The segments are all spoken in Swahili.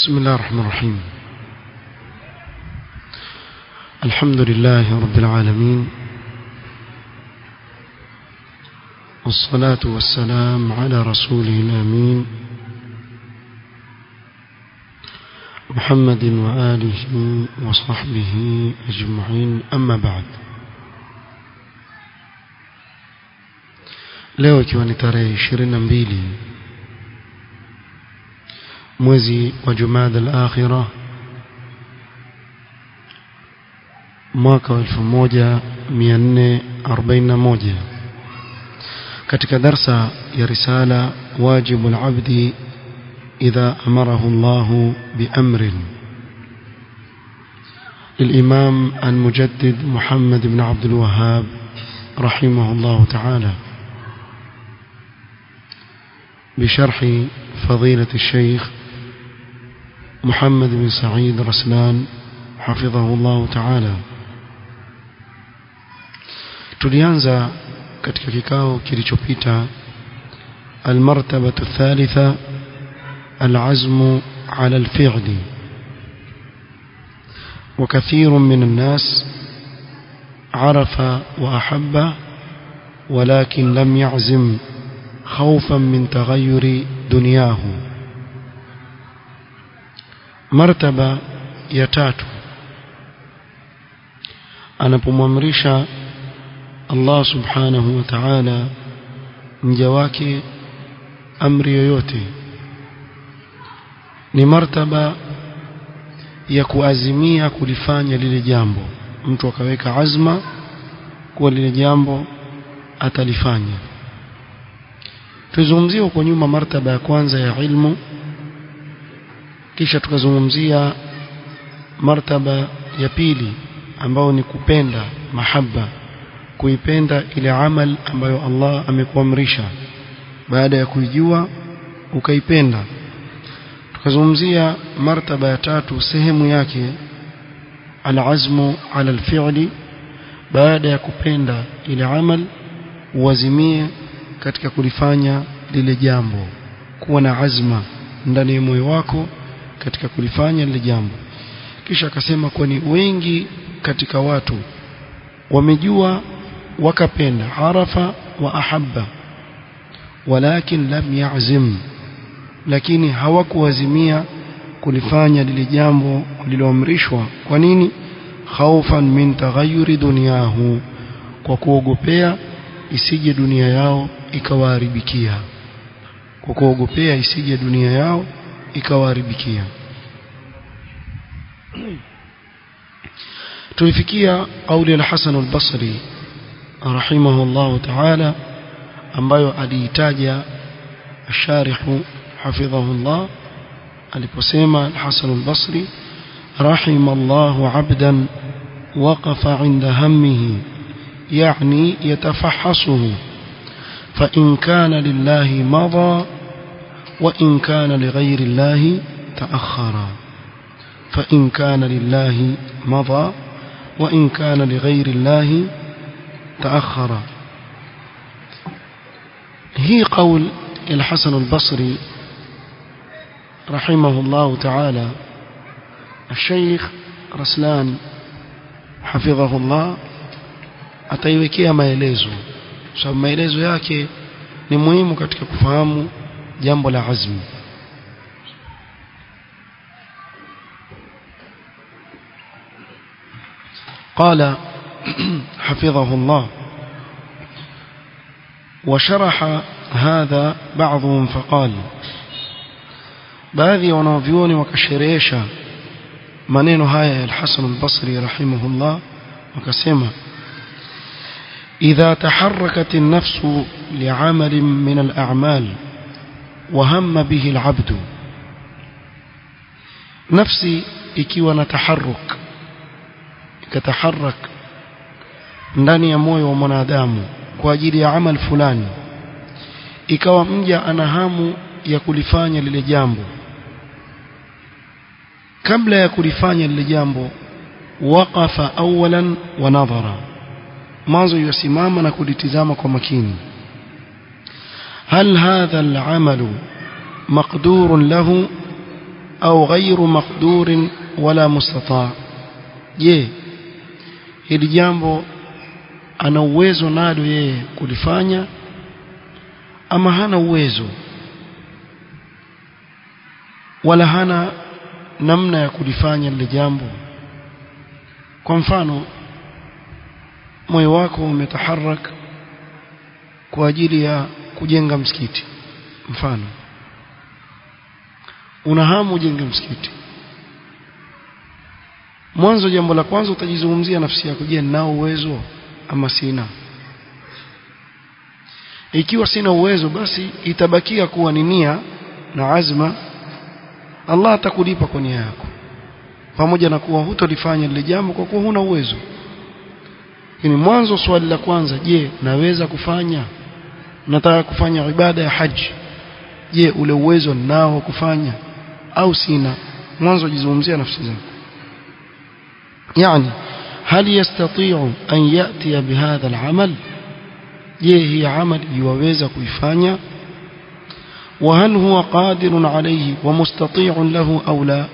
بسم الله الرحمن الرحيم الحمد لله رب العالمين والصلاة والسلام على رسوله الأمين محمد وآله وصحبه أجمعين أما بعد leo ikiwa ni tarehe ishirini na mbili mwezi wa jumada al-akhira mwaka wa 1441 katika darsa ya risala wajibu al-abdi idha amarahu Allah biamrin للإمام المجدد محمد بن عبد الوهاب رحمه الله تعالى بشرح فضيلة الشيخ محمد بن سعيد رسلان حفظه الله تعالى tulianza katika kikao kilichopita المرتبة الثالثة العزم على الفعل وكثير من الناس عرف وأحب ولكن لم يعزم خوفا من تغير دنياه مرتبة ya tatu anapomwamrisha Allah subhanahu wa ta'ala mja wake amri yoyote ni martaba ya kuazimia kulifanya lile jambo mtu akaweka azma kuwa lile jambo atalifanya tuzungumzie huko nyuma martaba ya kwanza ya ilmu kisha tukazungumzia martaba ya pili ambao ni kupenda mahaba kuipenda ile amal ambayo Allah amekuamrisha baada ya kuijua ukaipenda tukazungumzia martaba ya tatu sehemu yake alazmu ala alfi'li baada ya kupenda ile amal uazimie katika kulifanya lile jambo kuwa na azma ndani ya moyo wako katika kulifanya lile jambo kisha akasema kwani wengi katika watu wamejua wakapenda arafa wa ahabba walakin lam ya'zim lakini hawakuazimia kulifanya lile jambo lililoamrishwa kwa nini khaufan min taghayyuri dunyahu kwa kuogopea isije dunia yao ikawaharibikia kwa kuogopea isije dunia yao ikawaharibikia tulifikia kauli al-Hasan al-Basri rahimahullah ta'ala ambayo aliitaja الشارح حفظه الله aliposema al-Hasan al-Basri رحم الله عبدا وقف عند همه يعني يتفحصه فإن كان لله مضى وإن كان لغير الله تأخر فإن كان لله مضى وإن كان لغير الله تأخر هي قول الحسن البصري رحمه الله تعالى الشيخ رسلان حفظه الله ataiwekea maelezo sababu maelezo yake ni muhimu katika kufahamu jambo la azmi قال حفظه الله وشرح هذا بعضهم فقال baadhi ya wanavyuoni wakasherehesha maneno haya ya al-Hasan al-Basri rahimahullah wakasema إذا تحركت النفس لعمل من الأعمال وهم به العبد نفسي ikiwa na taharruk ikataharak ndani ya moyo wa mwanadamu kwa ajili ya amal fulani ikawa mja ana hamu ya kulifanya lile jambo kabla ya kulifanya lile jambo waqafa awalan wa nadhara mwanzo yusimama na kulitizama kwa makini hal hadha al-amalu maqdurun lahu au ghairu maqdurin wala mustata je hili jambo ana uwezo nalo yeye kulifanya ama hana uwezo wala hana namna ya kulifanya lile jambo kwa mfano moyo wako umetaharak kwa ajili ya kujenga msikiti mfano una hamu ujenge msikiti mwanzo jambo la kwanza utajizungumzia nafsi yako je ninao uwezo ama sina ikiwa sina uwezo basi itabakia kuwa ni nia na azma Allah atakulipa kwa nia yako pamoja na kuwa hutolifanya lile jambo kwa kuwa huna uwezo lakini mwanzo swali la kwanza je naweza kufanya nataka kufanya ibada ya haji je ule uwezo nao kufanya au sina mwanzo jizungumzia nafsi zako yani هل يستطيع أن يأتي بهذا العمل je hii amali yuwaweza kuifanya وهل هو قادر عليه ومستطيع له أو لا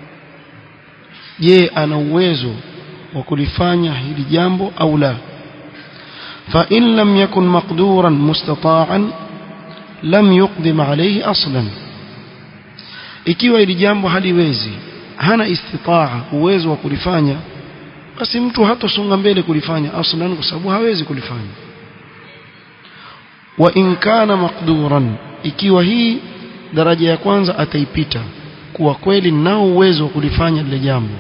je ana uwezo wa kulifanya hili jambo au la فإن لم يكن مقدورا مستطاعا لم يقدم عليه أصلا ikiwa hili jambo haliwezi hana istitaa uwezo wa kulifanya basi mtu hatosonga mbele kulifanya aslan kwa sababu hawezi kulifanya wa in kana maqduran ikiwa hii daraja ya kwanza ataipita kuwa kweli nao uwezo wa kulifanya lile jambo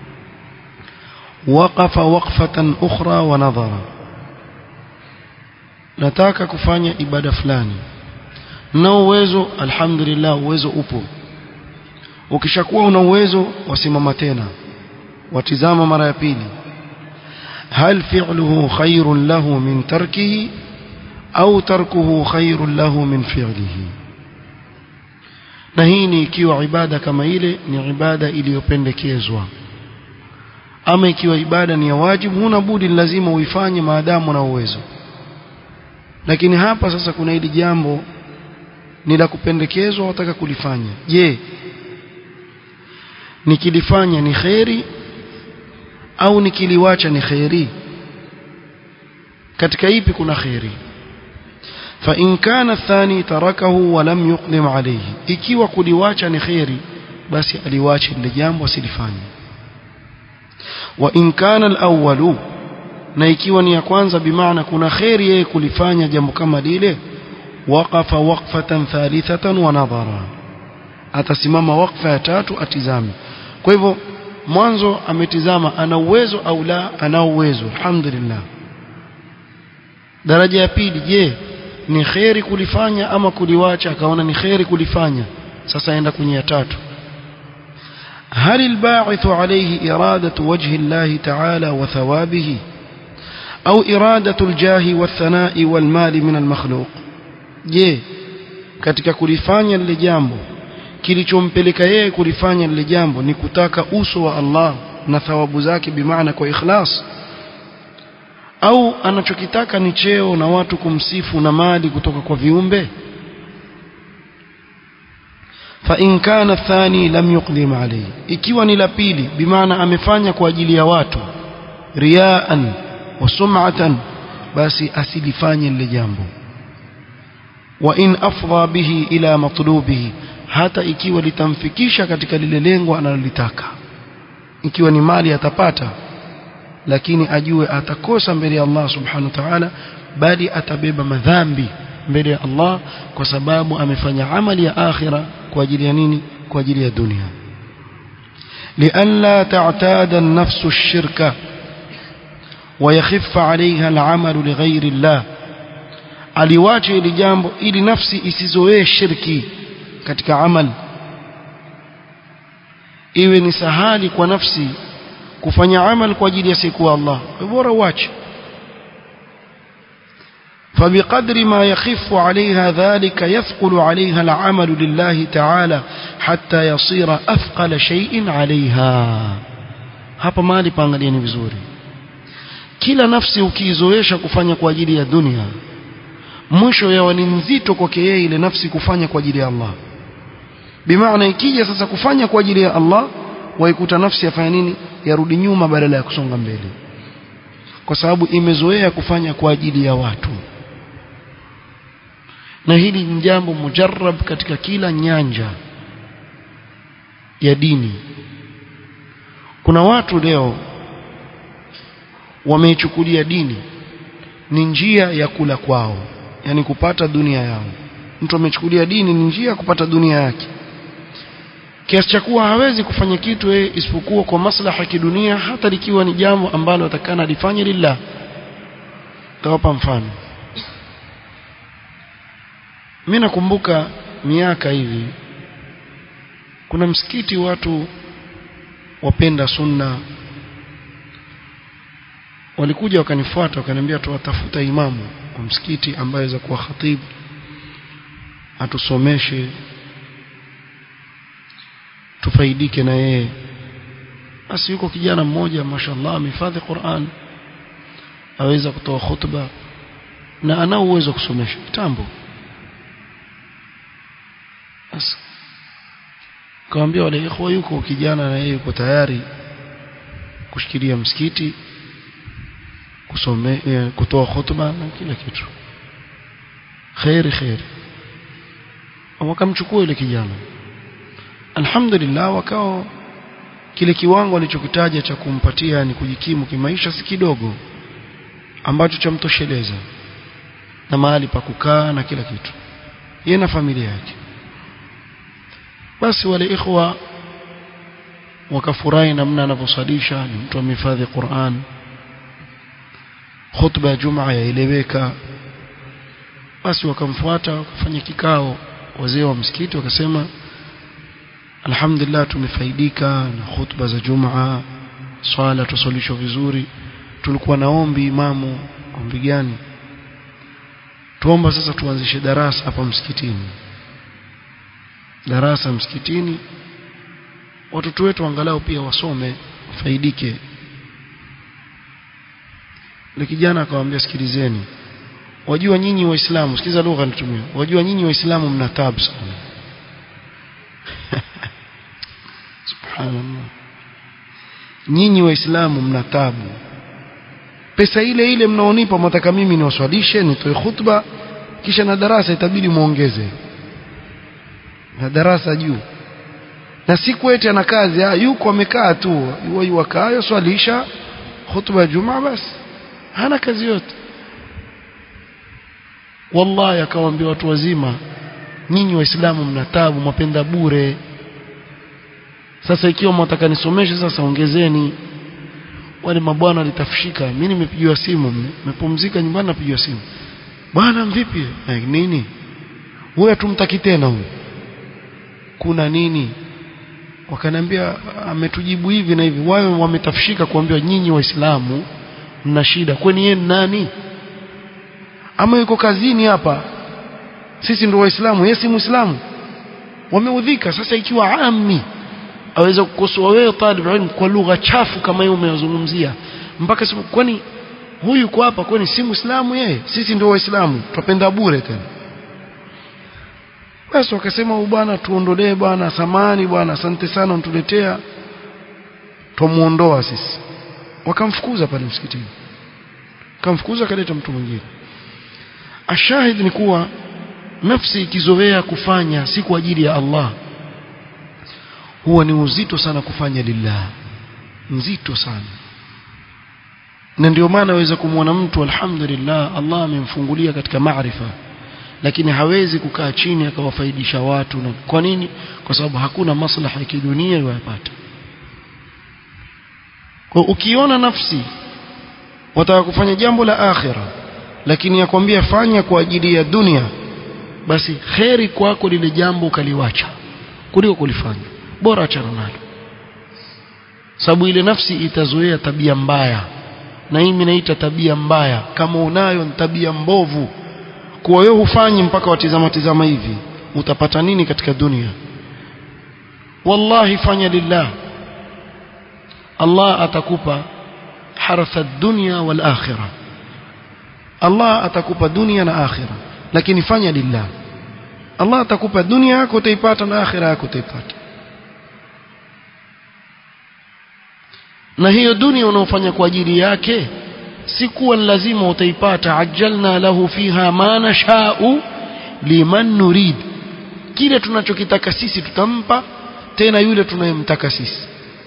waqafa waqfatan ukhra wa nadhara nataka kufanya ibada fulani nao uwezo alhamdulillah uwezo upo ukishakuwa una uwezo wasimama tena watizama mara ya pili hal fi'luhu khairun lahu min tarkihi au tarkuhu khairun lahu min fi'lihi na hii ni ikiwa ibada kama ile ni ibada iliyopendekezwa ama ikiwa ibada ni ya wajibu huna budi lazima uifanye maadamu na uwezo lakini hapa sasa kuna hili jambo ni la kupendekezwa wataka kulifanya je nikilifanya ni kheri au nikiliwacha ni kheri katika ipi kuna kheri fa in kana thani tarakahu wa lam yuqdim alayhi ikiwa kuliwacha ni kheri basi aliwache lile jambo asilifanye wa in kana alawwalu na ikiwa ni ya kwanza bimaana kuna kheri yeye kulifanya jambo kama lile waqafa waqfatan thalithatan wa nadhara atasimama wakfa ya tatu atizame kwa hivyo mwanzo ametizama ana uwezo au la ana uwezo alhamdulillah daraja ya pili je ni kheri kulifanya ama kuliwacha akaona ni kheri kulifanya sasa aenda kwenye ya tatu هل الباعث عليه إرادة وجه الله تعالى وثوابه أو إرادة الجاه والثناء والمال من المخلوق je katika kulifanya lile jambo kilichompeleka yeye kulifanya lile jambo ni kutaka uso wa Allah na thawabu zake bimaana kwa ikhlas au anachokitaka ni cheo na watu kumsifu na mali kutoka kwa viumbe fa in kana thani lam yuqdim alayhi ikiwa ni la pili bimaana amefanya kwa ajili ya watu riaan wa sum'atan basi asilifanye lile jambo wa in afdha bihi ila matlubihi hata ikiwa litamfikisha katika lile lengo analolitaka ikiwa ni mali atapata lakini ajue atakosa mbele ya Allah subhanahu wa ta'ala bali atabeba madhambi mbele ya Allah kwa sababu amefanya amali ya akhira kwa ajili ya nini kwa ajili ya dunia لئلا تعتاد النفس الشرك ويخف عليها العمل لغير الله aliwache ili jambo ili nafsi isizoee shirki katika amal iwe ni sahali kwa nafsi kufanya amal kwa ajili ya siku Allah bora uache فبقدر ما يخف عليها ذلك يثقل عليها العمل لله تعالى حتى يصير أثقل شيء عليها hapa mahali paangalieni vizuri kila nafsi ukiizoesha kufanya kwa ajili ya dunia mwisho yawa ni nzito kwake yeye ile nafsi kufanya kwa ajili ya Allah bimaana ikija sasa kufanya kwa ajili ya Allah waikuta nafsi yafanya nini yarudi nyuma badala ya kusonga mbele kwa sababu imezoea kufanya kwa ajili ya watu na hili ni jambo mujarrab katika kila nyanja ya dini kuna watu leo wameichukulia dini ni njia ya kula kwao yani kupata dunia yao mtu amechukulia dini ni njia ya kupata dunia yake kiasi cha kuwa hawezi kufanya kitu yeye isipokuwa kwa maslaha ya kidunia hata likiwa ni jambo ambalo atakana lifanye lillah tawapa mfano mimi nakumbuka miaka hivi kuna msikiti watu wapenda sunna walikuja wakanifuata wakaniambia tuwatafuta imamu wa msikiti ambaye za kuwa khatibu atusomeshe tufaidike na yeye basi yuko kijana mmoja mashallah amehifadhi Qur'an aweza kutoa khutba na ana uwezo kusomesha kitambo basi kaambia wale ikhwa yuko kijana na yeye yuko tayari kushikilia msikiti kusome kutoa khutba na kila kitu khairi khairi wakamchukua yule kijana alhamdulillah wakao kile kiwango alichokitaja cha kumpatia ni kujikimu kimaisha si kidogo ambacho chamtosheleza na mahali pa kukaa na kila kitu yeye na familia yake basi wale ikhwa wakafurahi namna anavyosalisha ni mtu amehifadhi Qur'an khutba ya Jumaa yaeleweka basi wakamfuata wakafanya kikao wazee wa msikiti wakasema alhamdulillah tumefaidika na khutba za Jumaa swala tusolishwa vizuri tulikuwa na ombi imamu ombi gani tuomba sasa tuanzishe darasa hapa msikitini darasa msikitini watoto wetu angalau pia wasome wafaidike ile kijana akamwambia sikilizeni wajua nyinyi waislamu sikiza lugha nitumia wajua nyinyi waislamu mna tabu sana subhanallah nyinyi waislamu mna tabu pesa ile ile mnaonipa mtaka mimi niwaswalishe nitoe khutba kisha na darasa itabidi muongeze na darasa juu na si kweti ana kazi ah yuko amekaa tu yuwa yuwakayo swalisha khutba ya jumaa basi hana kazi yote wallahi akawaambia watu wazima nyinyi waislamu mna taabu mwapenda bure sasa ikiwa mwataka nisomeshe sasa ongezeni wale mabwana litafishika mimi nimepigiwa simu nimepumzika nyumbani napigiwa simu bwana vipi eh, nini huyu hatumtaki tena huyu kuna nini wakaniambia ametujibu hivi na hivi wao wametafishika kuambia nyinyi waislamu mna shida kwani yeye nani ama yuko kazini hapa sisi ndio waislamu yeye si muislamu wameudhika sasa ikiwa ami aweza kukosoa wewe talib ilm kwa lugha chafu kama hiyo umeyozungumzia mpaka simu kwani huyu kwa hapa kwani si muislamu yeye sisi ndio waislamu tupenda bure tena basi wakasema huyu bwana tuondolee bwana samani bwana asante sana untuletea tumuondoa sisi wakamfukuza pale msikitini kamfukuza kaleta mtu mwingine ashahid ni kuwa nafsi ikizoea kufanya si kwa ajili ya Allah huwa ni uzito sana kufanya lillah nzito sana na ndio maana waweza kumwona mtu alhamdulillah Allah amemfungulia katika maarifa lakini hawezi kukaa chini akawafaidisha watu na kwa nini kwa sababu hakuna maslaha ya kidunia yayapata kwa ukiona nafsi wataka kufanya jambo la akhira lakini yakwambia fanya kwa ajili ya dunia basi kheri kwako lile jambo ukaliwacha kuliko kulifanya bora achana nalo sababu ile nafsi itazoea tabia mbaya na hii naita tabia mbaya kama unayo ni tabia mbovu kwa wewe hufanyi mpaka watizama tizama hivi utapata nini katika dunia wallahi fanya lillah Allah atakupa haratha dunya wal akhirah Allah atakupa dunia na akhirah lakini fanya lillah Allah atakupa dunia yako utaipata na akhira yako utaipata na hiyo dunia unaofanya kwa ajili yake si kuwa lazima utaipata ajalna lahu fiha ma nashau liman nurid kile tunachokitaka sisi tutampa tena yule tunayemtaka sisi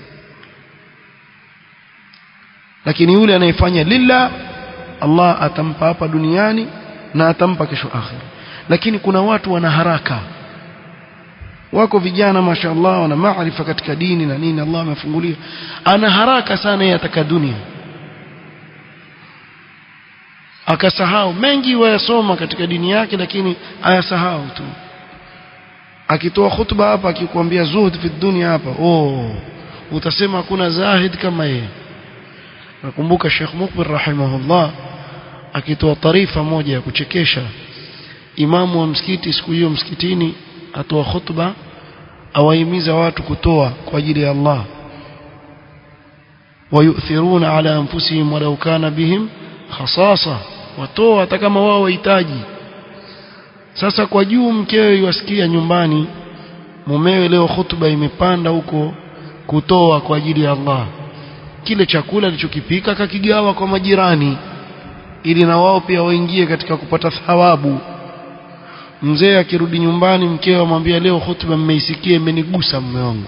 lakini yule anayefanya lillah Allah atampa hapa duniani na atampa kesho akhira lakini kuna watu wana haraka wako vijana mashallah wana maarifa katika dini na nini Allah amefungulia ana haraka sana yeye ataka dunia akasahau mengi wayasoma katika dini yake lakini ayasahau tu akitoa khutba hapa akikwambia zuhud fi dunia hapa oh utasema hakuna zahid kama yeye nakumbuka Sheikh Mukbil rahimahullah akitoa taarifa moja ya kuchekesha imamu wa msikiti siku hiyo msikitini atoa khutba awahimiza watu kutoa kwa ajili ya Allah wayuthiruna ala anfusihim walau kana bihim khasasa watoa hata kama wao wahitaji sasa kwa juu mkewe yuasikia nyumbani mumewe leo khutba imepanda huko kutoa kwa ajili ya Allah kile chakula alichokipika akakigawa kwa majirani ili na wao pia waingie katika kupata thawabu mzee akirudi nyumbani mkewe amwambia leo hutuba mmeisikia imenigusa mume wangu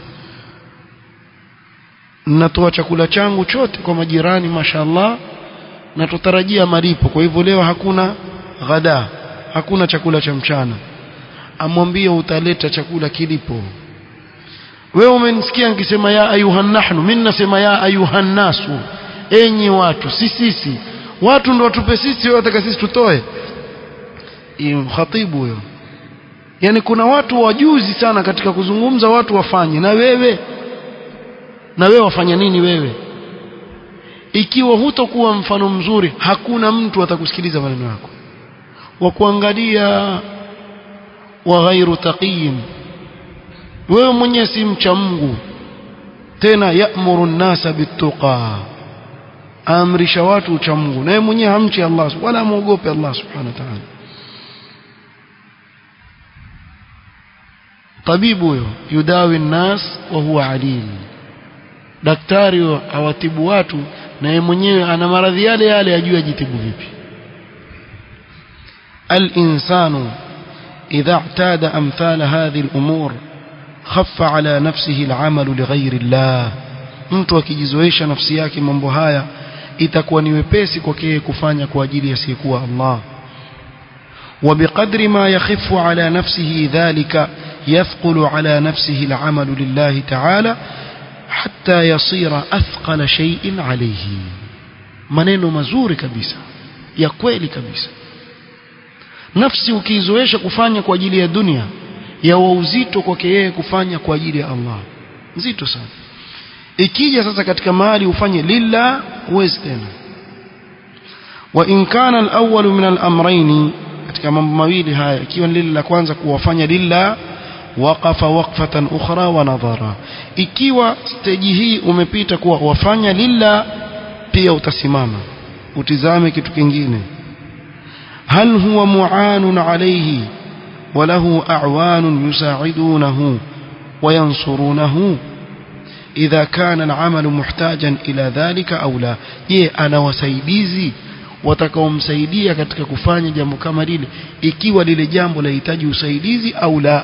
natoa chakula changu chote kwa majirani mashallah na tutarajia malipo kwa hivyo leo hakuna ghada hakuna chakula cha mchana amwambie utaleta chakula kilipo wewe umenisikia nikisema ya ayuhan nahnu mimi nasema ya ayuhan nasu enyi watu si sisi watu ndo watupe sisi wewe wataka sisi tutoe khatibu huyo yani kuna watu wajuzi sana katika kuzungumza watu wafanye na wewe na wewe wafanya nini wewe ikiwa hutokuwa mfano mzuri hakuna mtu atakusikiliza maneno yako wa kuangalia wa ghairu taqiyin wewe mwenyewe si mcha Mungu tena ya'muru an-nasa bit-tuqa amrisha watu ucha Mungu naye mwenyewe hamchi Allah wala muogope Allah subhanahu wa ta'ala tabibu huyo yudawi nnas wa huwa alil daktari awatibu watu na yeye mwenyewe ana maradhi yale yale ajue ajitibu vipi الإنسان إذا اعتاد أمثال هذه الأمور خف على نفسه العمل لغير الله mtu akijizoesha nafsi yake mambo haya itakuwa ni wepesi kwake kufanya kwa ajili ya siyekuwa Allah وبقدر ما يخف على نفسه ذلك يثقل على نفسه العمل لله تعالى حتى يصير أثقل شيء عليه maneno mazuri kabisa ya kweli kabisa nafsi ukiizoesha kufanya kwa ajili ya dunia yawa uzito kwake yeye kufanya kwa ajili ya Allah nzito sana ikija sasa katika mahali ufanye lillah huwezi tena wa in kana al-awwal min al-amrayn katika mambo mawili haya ikiwa lile la kwanza kuwafanya lillah waqafa waqfatan ukhra wa nadhara ikiwa stage hii umepita kuwa wafanya lillah pia utasimama utizame kitu kingine hal huwa mu'anun alayhi وله أعوان يساعدونه وينصرونه إذا كان العمل محتاجا إلى ذلك أو لا je ana wasaidizi watakaomsaidia katika kufanya jambo kama lile ikiwa lile jambo lahitaji usaidizi au la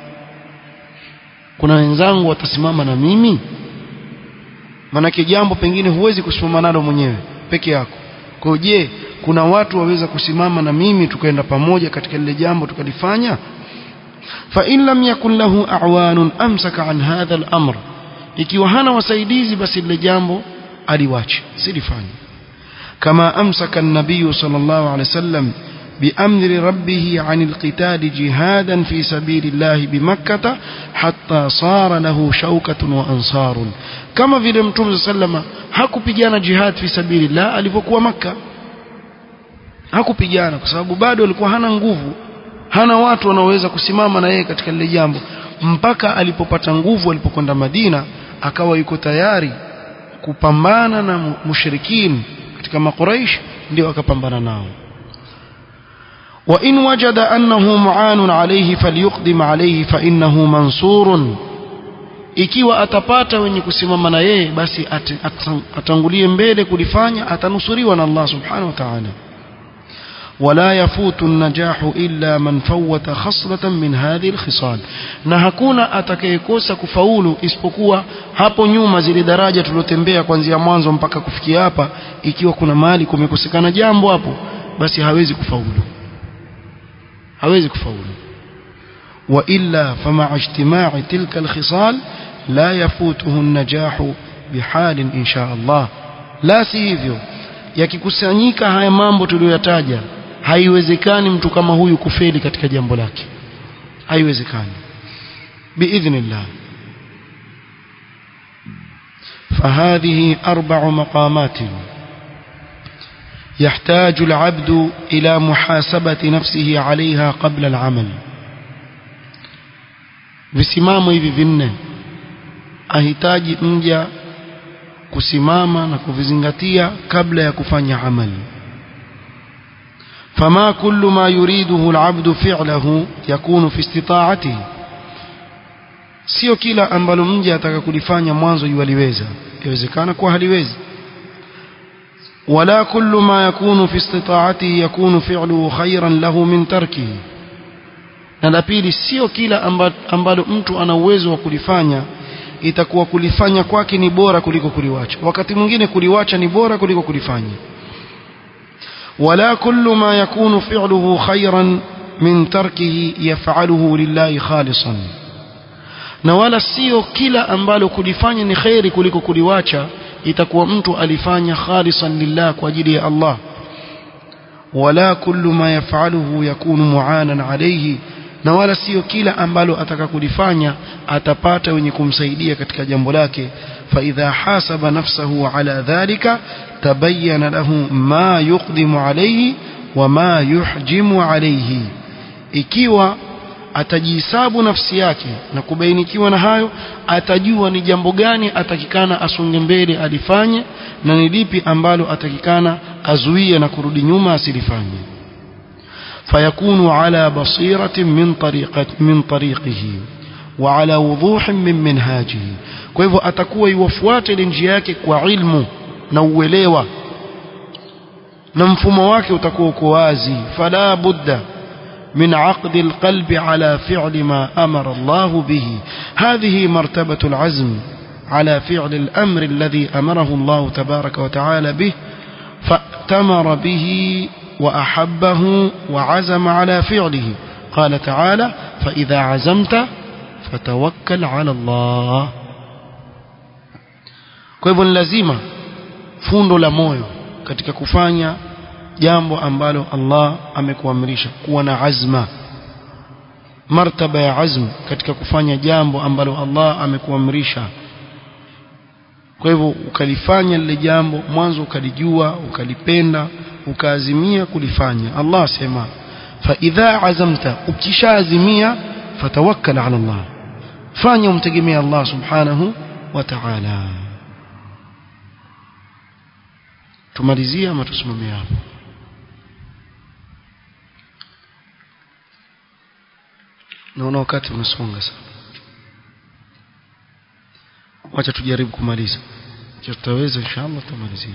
kuna wenzangu watasimama na mimi manake jambo pengine huwezi kusimama nalo mwenyewe peke yako kwa je kuna watu waweza kusimama na mimi tukaenda pamoja katika lile jambo tukalifanya fa in lam yakun lahu a'wanun amsaka an hadha al-amr ikiwa hana wasaidizi basi lile jambo aliwache silifanye kama amsaka an-nabiy sallallahu alayhi wasallam بأمر ربه عن القتال جهادا في سبيل الله بمكة حتى صار له شوكة وأنصار كما في المتوم صلى الله عليه وسلم hakupigana jihad fi sabilillah alipokuwa makka hakupigana kwa sababu bado alikuwa hana nguvu hana watu wanaoweza kusimama na yeye katika lile jambo mpaka alipopata nguvu alipokwenda Madina akawa yuko tayari kupambana na mushrikin katika makuraish ndio akapambana nao وإن وجد أنه معان عليه فليقدم عليه فإنه منصور ikiwa atapata wenye kusimama na yeye basi at, at, atangulie mbele kulifanya atanusuriwa na Allah subhanahu wa ta'ala ولا يفوت النجاح إلا من فوت خصلة من هذه الخصال na hakuna atakayekosa kufaulu isipokuwa hapo nyuma zile daraja tulotembea kuanzia mwanzo mpaka kufikia hapa ikiwa kuna mahali kumekosekana jambo hapo basi hawezi kufaulu hawezi kufaulu وإلا فمع اجتماع تلك الخصال لا يفوته النجاح بحال إن شاء الله لا sivyo yakikusanyika haya mambo tuliyoyataja haiwezekani mtu kama huyu kufeli katika jambo lake haiwezekani biidhnillah فهذه أربع مقامات يحتاج العبد إلى محاسبة نفسه عليها قبل العمل visimamo hivi vinne ahitaji mja kusimama na kuvizingatia kabla ya kufanya amali فما كل ما يريده العبد فعله يكون في استطاعته sio kila ambalo mja ataka kulifanya mwanzo yualiweza yawezekana kuwa haliwezi ولا كل ما يكون في استطاعته يكون فعله خيرا له من تركه na la pili sio kila ambalo mtu ana uwezo wa kulifanya itakuwa kulifanya kwake ni bora kuliko kuliwacha wakati mwingine kuliwacha ni bora kuliko kulifanya ولا كل ما يكون فعله خيرا من تركه يفعله لله خالصا na wala sio kila ambalo kulifanya ni khairi kuliko kuliwacha itakuwa mtu alifanya khalisan lillah kwa ajili ya Allah wala kullu ma yafaluhu yakunu muanan alayhi na wala sio kila ambalo ataka kulifanya atapata wenye kumsaidia katika jambo lake fa idha hasaba nafsahu ala dhalika tabayyana lahu ma yuqdimu alayhi wa ma yuhjimu alayhi ikiwa atajihisabu nafsi yake na kubainikiwa na hayo atajua ni jambo gani atakikana asonge mbele alifanye na ni lipi ambalo atakikana azuie na kurudi nyuma asilifanye فيكون على بصيرة من طريقة من طريقه وعلى وضوح من منهاجه kwa hivyo atakuwa iwafuate ile njia yake kwa ilmu na uelewa na mfumo wake utakuwa uko wazi fala budda من عقد القلب على فعل ما أمر الله به هذه مرتبة العزم على فعل الأمر الذي أمره الله تبارك وتعالى به فأتمر به وأحبه وعزم على فعله قال تعالى فإذا عزمت فتوكل على الله kwa hivyo ni lazima fundo la moyo katika kufanya jambo ambalo Allah amekuamrisha kuwa na azma martaba ya azm katika kufanya jambo ambalo Allah amekuamrisha kwa hivyo ukalifanya lile jambo mwanzo ukalijua ukalipenda ukaazimia kulifanya Allah asema fa idha azamta ukishaazimia fatawakkal ala Allah fanya umtegemea Allah subhanahu wa ta'ala tumalizie ama tusimamie hapo naona wakati umesonga sana wacha tujaribu kumaliza tutaweza inshallah tumalizie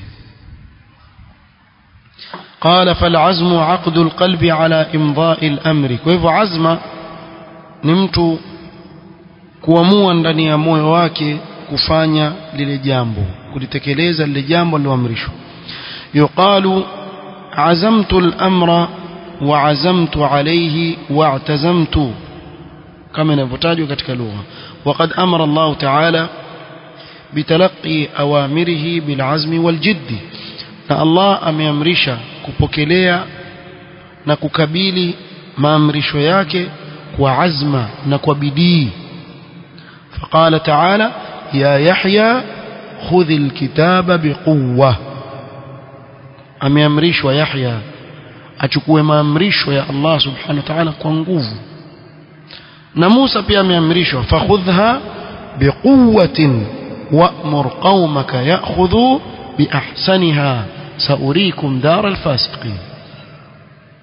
قال فالعزم عقد القلب على إمضاء الأمر كيف عزم نمت kuamua ndani ya moyo wake kufanya lile jambo kulitekeleza lile jambo liloamrishwa yuqalu azamtu al-amra wa azamtu alayhi wa i'tazamtu kama inavyotajwa katika lugha وقد أمر الله تعالى بتلقي أوامره بالعزم والجد na Allah ameamrisha kupokelea na kukabili maamrisho yake kwa azma na kwa bidii فقال تعالى يا يحيى خذ الكتاب بقوة ameamrishwa Yahya achukue maamrisho ya Allah subhanahu wa ta'ala kwa nguvu na Musa pia ameamrishwa fakhudha biquwwatin wa'mur qaumaka ya'khudhu biahsaniha saurikum dar alfasiqin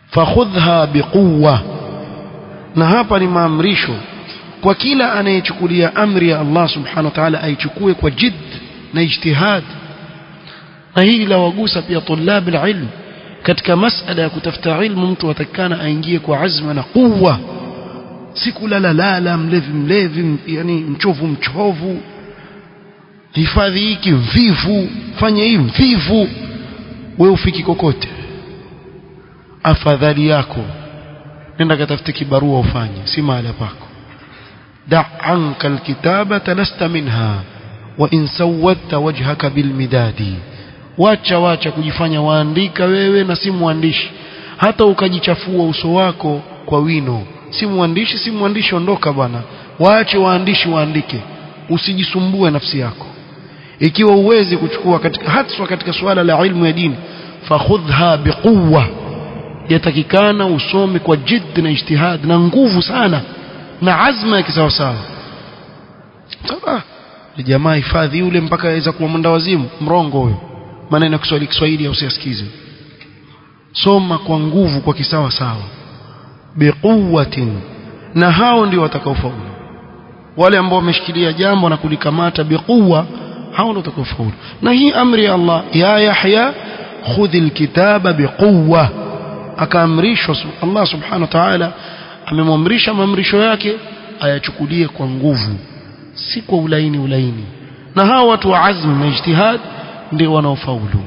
fakhudhha biquwa na hapa ni maamrisho kwa kila anayechukulia amri ya Allah subhanahu wa ta'ala aichukue kwa jidd na ijtihad na hili la wagusa pia tulab alilm katika masala ya kutafuta ilmu mtu atakana aingie kwa azma na quwwa si kulala lala mlevi mlevi yani mchovu mchovu hifadhi hiki mvivu fanye hii mvivu wewe ufiki kokote afadhali yako nenda katafute kibarua ufanye si mahala pako da anka alkitabata lasta minha wa in sawadta wajhaka bilmidadi wacha wacha kujifanya waandika wewe na si mwandishi hata ukajichafua uso wako kwa wino si mwandishi si mwandishi ondoka bwana waache waandishi waandike usijisumbue nafsi yako ikiwa uwezi kuchukua katika haswa katika suala la ilmu ya dini fakhudha biquwa yatakikana usome kwa jidd na ijtihad na nguvu sana na azma ya kisawasawa sasa jamaa hifadhi yule mpaka aweza kuwa mwenda wazimu mrongo huyo maneno ya Kiswahili Kiswahili usiyasikize soma kwa nguvu kwa kisawa sawa biquwatin na hao ndio watakaofaulu wale ambao wameshikilia jambo na kulikamata biquwa hao ndio watakaofaulu na hii amri ya Allah ya Yahya khudhil kitaba biquwa akaamrishwa Allah subhanahu wa ta'ala amemwamrisha maamrisho yake ayachukulie kwa nguvu si kwa ulaini ulaini na hao watu wa azm na ijtihad ndio wanaofaulu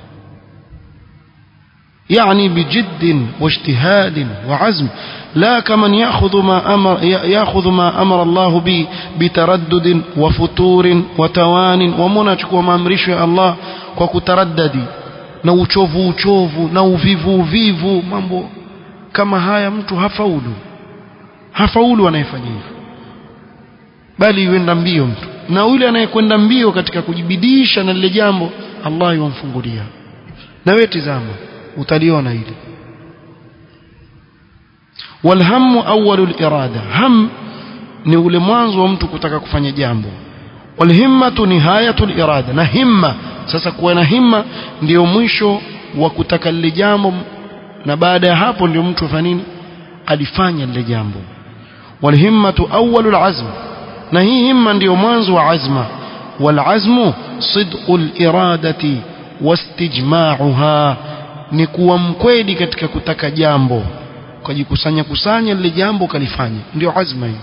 يعني بجد واجتهاد وعزم لا كمن يأخذ ما أمر يأخذ ما أمر الله به بتردد وفتور وتوان ومنachukua maamrisho ya Allah kwa kutaraddadi na uchovu uchovu na uvivu uvivu mambo kama haya mtu hafaulu hafaulu anayefanya hivyo bali yuenda mbio mtu na yule anayekwenda mbio katika kujibidisha na lile jambo Allah yumfungulia na wewe tizama utaliona hili walhamu awwalu irada ham ni ule mwanzo wa mtu kutaka kufanya jambo walhimmatu nihayatu irada na himma sasa kuwa na himma ndio mwisho wa kutaka lile jambo na baada ya hapo ndio mtu afanya nini alifanya lile jambo walhimmatu awwalu alazm na hii himma ndio mwanzo wa azma walazmu sidqu aliradati wastijma'uha ni kuwa mkweli katika kutaka jambo ukajikusanya kusanya lile jambo ukalifanya ndio azma hii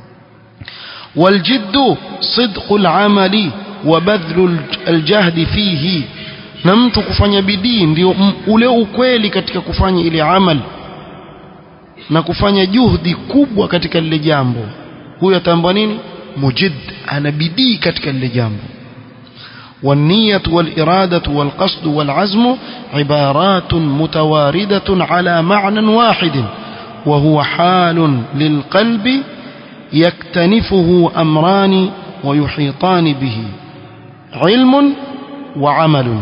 والجد صدق العمل وبذل الجهد فيه na mtu kufanya bidii ndio ule ukweli katika kufanya ile amal na kufanya juhudi kubwa katika lile jambo huyo atambwa nini mujid ana bidii katika lile jambo والنية والإرادة والقصد والعزم عبارات متواردة على معنى واحد وهو حال للقلب يكتنفه أمران ويحيطان به علم وعمل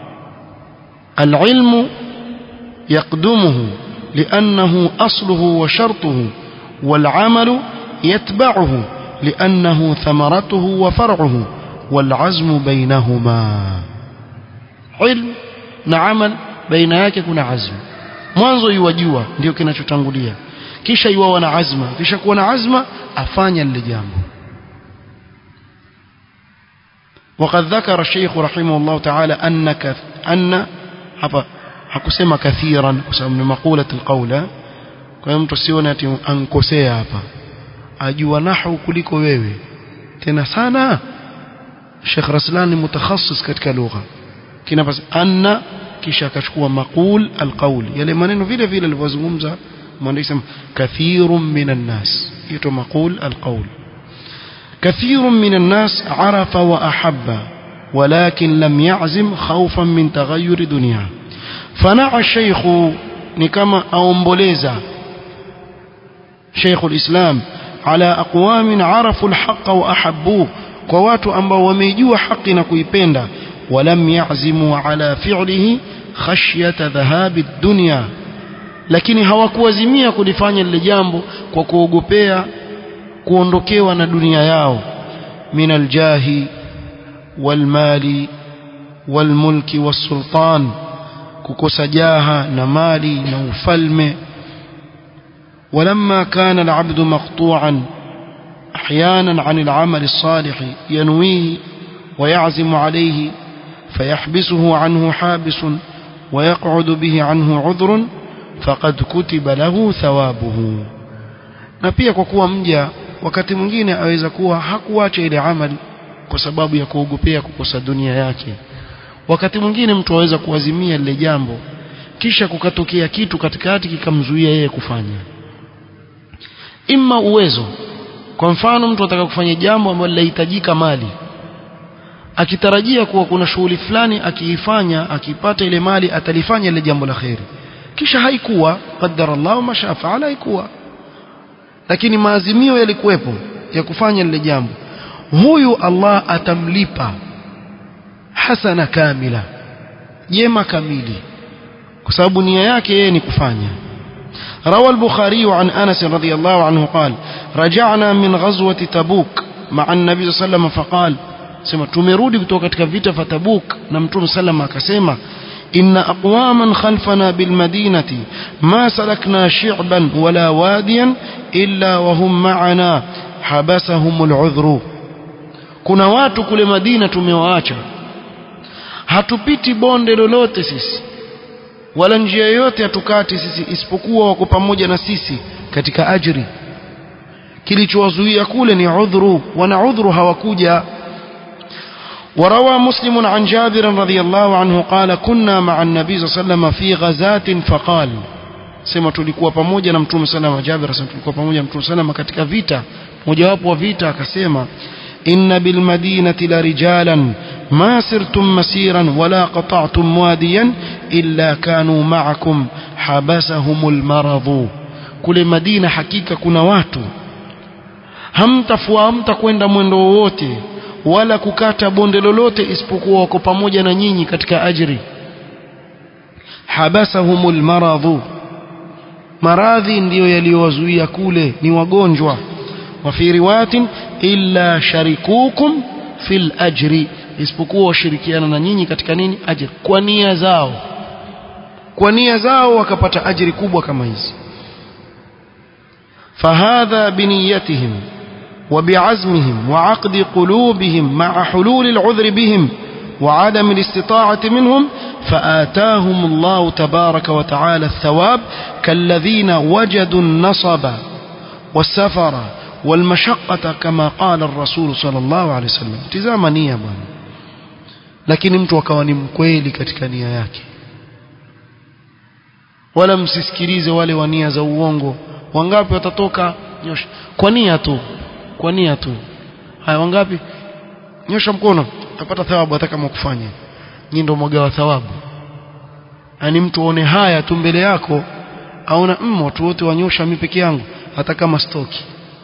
العلم يقدمه لأنه أصله وشرطه والعمل يتبعه لأنه ثمرته وفرعه والعزم بينهما علم na amal baina yake kuna azm mwanzo yuwajua ndio kinachotangulia kisha yuwa na azma kisha kuwa na azma afanya lile jambo وقد ذكر الشيخ رحمه الله تعالى أن كث... أن hapa hakusema kathiran kwa sababu ni maqulat alqawla kwa hiyo mtu sione ati ankosea hapa ajua nahwu kuliko wewe tena sana Sheikh Raslan ni mutakhassis katika lugha kina basi anna kisha akachukua maqul alqawl yale maneno vile vile alivyozungumza mwandishi sema kathirun minan nas yato maqul alqawl كثير من الناس عرف وأحب ولكن لم يعزم خوفا من تغير دنياه فنعى الشيخ نكما أومبوليزا شيخ الإسلام على أقوام عرفوا الحق وأحبوه كوات أنبا وميجوا حقنا كيبيندا ولم يعزموا على فعله خشية ذهاب الدنيا lakini hawakuazimia kulifanya lile jambo kwa kuogopea kuondokewa na dunia yao min aljahi walmali walmulki wasultan kukosa jaha na mali na ufalme ولما كان العبد مقطوعا احيانا عن العمل الصالح ينويه ويعزم عليه فيحبسه عنه حابس ويقعد به عنه عذر فقد كتب له ثوابه na pia kwa kuwa mja wakati mwingine aweza kuwa hakuacha ile amali kwa sababu ya kuogopea kukosa dunia yake wakati mwingine mtu aweza kuazimia lile jambo kisha kukatokea kitu katikati kikamzuia yeye kufanya imma uwezo kwa mfano mtu ataka kufanya jambo ambalo linahitajika mali akitarajia kuwa kuna shughuli fulani akiifanya akipata ile mali atalifanya ile jambo la kheri kisha haikuwa qaddara Allah ma shaa faala haikuwa lakini maazimio yalikuwepo ya kufanya lile jambo huyu Allah atamlipa hasana kamila jema kamili kwa sababu nia yake yeye ni kufanya روى البخاري عن أنس رضي الله عنه قال رجعنا من غزوة تبوك مع النبي صلى الله عليه وسلم فقال سما tumerudi kutoka katika vita vya Tabuk na Mtume sallam akasema inna aqwaman khalfana bil madinati ma salakna shi'ban wala wadiyan illa wa hum ma'ana habasahum al udhru kuna watu kule Madina tumewaacha hatupiti bonde lolote sisi wala njia yoyote hatukati sisi isipokuwa wako pamoja na sisi katika ajri kilichowazuia kule ni udhuru wana udhuru hawakuja وروى مسلم عن جابر رضي الله عنه قال كنا مع النبي صلى الله عليه وسلم في غزاة فقال sema tulikuwa pamoja na mtume salama Jabir asema tulikuwa pamoja na mtume salama katika vita mojawapo wa vita akasema inna bil madinati la rijalan ما سرتم مسيرا ولا قطعتم واديا إلا كانوا معكم حبسهم المرض kule Madina hakika kuna watu hamtafua hamtakwenda mwendo wowote wala kukata bonde lolote isipokuwa wako pamoja na nyinyi katika ajri habasahumul maradhu maradhi ndiyo yaliyowazuia kule ni wagonjwa wa fi riwayatin illa sharikukum fil ajri isipokuwa washirikiana na nyinyi katika nini ajri kwa nia zao kwa nia zao wakapata ajri kubwa kama hizi فهذا بنيتهم وبعزمهم وعقد قلوبهم مع حلول العذر بهم وعدم الاستطاعة منهم فآتاهم الله تبارك وتعالى الثواب كالذين وجدوا النصب والسفر والمشقة كما قال الرسول صلى الله عليه وسلم تزام نية بwana lakini mtu akawa ni mkweli katika nia yake wala msisikilize wale wa nia za uongo wangapi watatoka nyosha kwa nia tu kwa nia tu haya wangapi nyosha mkono utapata thawabu hata kama kufanya nyinyi ndio mgawa thawabu yani mtu aone haya tu mbele yako aona mm watu wote wanyosha mimi peke yangu hata kama stoki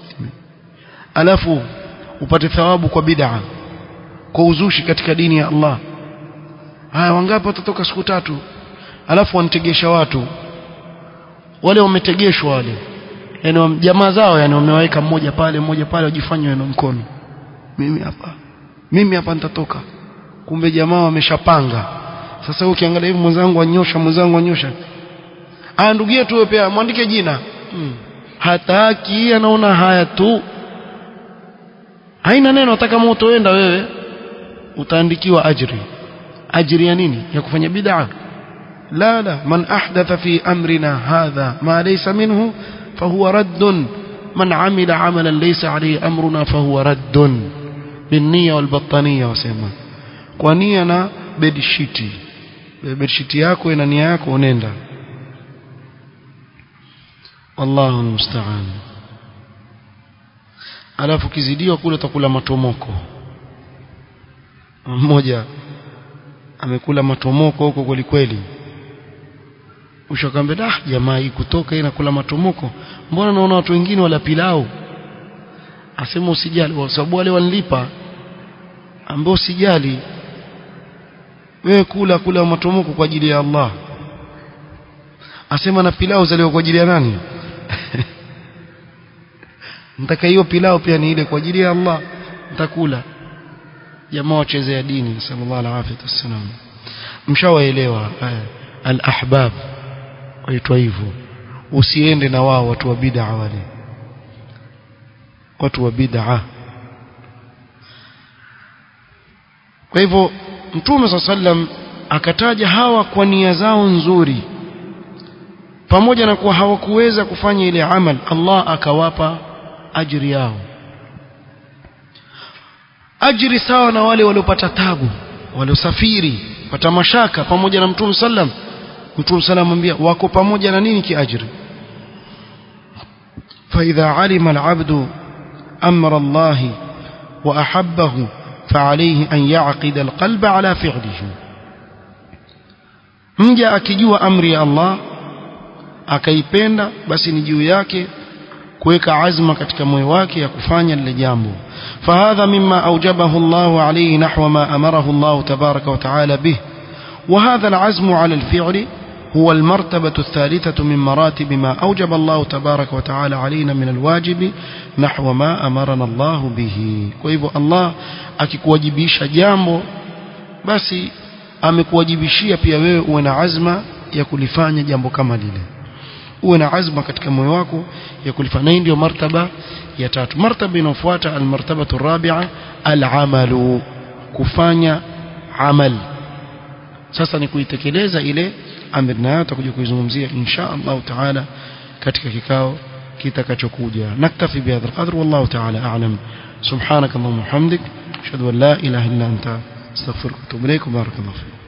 alafu upate thawabu kwa bid'a kwa uzushi katika dini ya Allah haya wangapi watatoka siku tatu alafu wanitegesha watu wale wametegeshwa wale yani jamaa zao yani wamewaweka mmoja pale mmoja pale wajifanye na mkono mimi hapa mimi hapa nitatoka kumbe jamaa wameshapanga sasa ukiangalia hivi mwenzangu anyosha mwenzangu anyosha ah ndugu yetu wewe pia mwandike jina hmm. hataki anaona haya tu haina neno hata kama utoenda wewe utaandikiwa ajri ajri ya nini ya kufanya bid'a la la man ahdatha fi amrina hadha ma laysa minhu fahuwa radd man amila amalan laysa alayhi amruna fahuwa radd binniya wal battaniya wasema kwa nia na bedsheet bedsheet yako ina nia yako unaenda wallahu almusta'an alafu kizidiwa kule utakula matomoko mmoja amekula matomoko huko kweli kweli ushakambe dah jamaa hii kutoka hii nakula matomoko mbona naona watu wengine wala pilau asema usijali kwa sababu wale wanilipa ambao usijali wewe kula kula matomoko kwa ajili ya Allah asema na pilau zaliwa kwa ajili ya nani nitaka hiyo pilau pia ni ile kwa ajili ya Allah nitakula jamaa wachezea dini sallallahu alaihi wasallam mshawaelewa haya al-ahbab waitwa hivyo usiende na wao watu wa bid'a wale watu wa bid'a kwa hivyo mtume sallam akataja hawa kwa nia zao nzuri pamoja na kuwa hawakuweza kufanya ile amal Allah akawapa ajiri yao ajiri sawa na wale waliopata tabu waliosafiri pata mashaka pamoja na mtume sallam mtume sallam amwambia wako pamoja na nini kiajiri فإذا علم العبد أمر الله وأحبه فعليه أن يعقد القلب على فعله mja akijua amri ya Allah akaipenda basi ni juu yake kuweka azma katika moyo wake ya kufanya lile jambo fahadha mimma awjabahu Allah alayhi nahwa ma amarahu Allah tabaraka wa taala bih وهذا العزم على الفعل هو المرتبة الثالثة من مراتب ما أوجب الله تبارك وتعالى علينا من الواجب نحو ما أمرنا الله به وإذا الله akikuwajibisha jambo basi amekuwajibishia pia wewe uwe na azma ya kulifanya jambo kama lile uwe na azma katika moyo wako ya kulifanya hii ndio martaba ya tatu martaba inayofuata almartabatu rabi'a alamalu kufanya amal sasa ni kuitekeleza ile amri nayo tutakuja kuizungumzia insha Allah taala katika kikao kitakachokuja naktafi bihadha alqadr wallahu taala a'lam subhanak allahumma hamdik ashhadu an la ilaha illa anta astaghfiruka wa atubu ilaik barakallahu fik